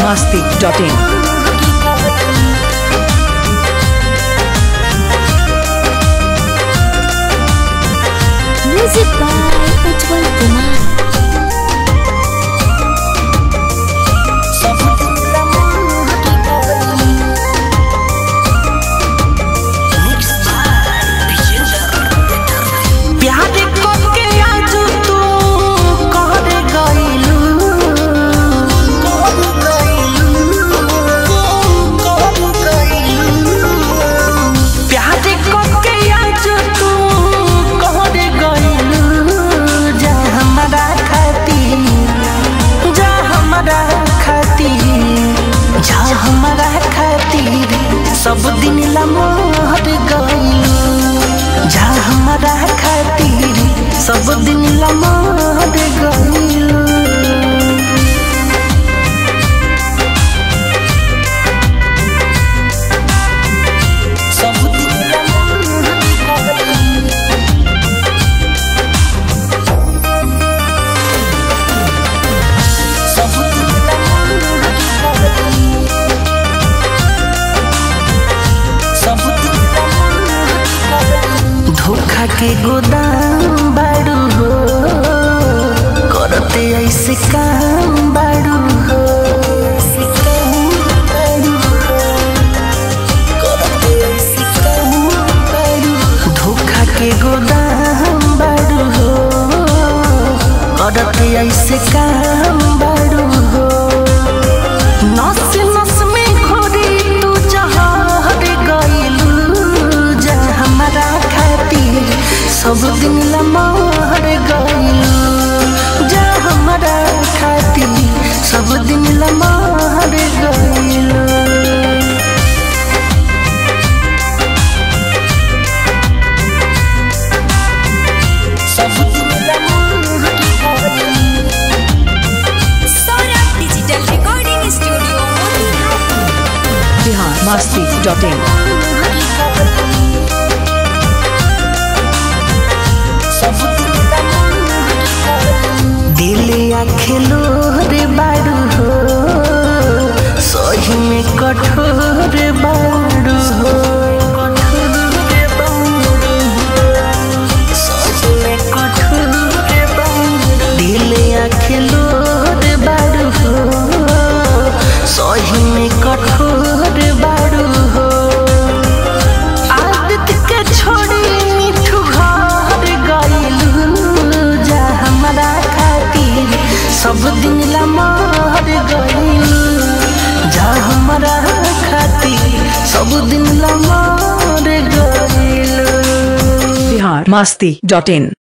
masti.in. Music by Ujjwal Kumar. प्यार करके आज तू कर गइलू प्यार करके आज तू कर गइलू जा हमरा खातिर जा हमरा खातिर जा हमरा खातिर सब दिन ला मोहर गइलू जा हमरा खातिर सब दिन ला मोहर गइलू सब दिन ला मोहर गइलू सब दिन ला मोहर गइलू सब दिन ला मोहर गइलू धोखा के गोदाम बाड़ू हो करते ऐसे काम बाड़ू हो ऐसे काम बाड़ू हो, करते ऐसे काम बाड़ू हो। धोखा के गोदाम बाड़ू हो करते ऐसे काम बाड़ू हो नस नस में घोरी तू जहर गइलू जा हमरा खातिर सब दिन ला मर गइलू जा हमरा खातिर सब दिन ला मर गइलू सब दिन ला मर गइलू Saurabh Digital Recording Studio, Motihari. Bihar masti.in. दिले खेलो रे बाड़ू हो सही में कठोर बाड़ू हो सही में कठोर बाड़ू। दिले खेलो रे बाड़ू हो सही में कठोर बाड़ू हो आदत के छोड़ी मिठू घर गइलू जा हमरा खातिर सब दिन ला मर गइलू जा हमरा खातिर सब दिन ला मर गइलू Bihar masti.in.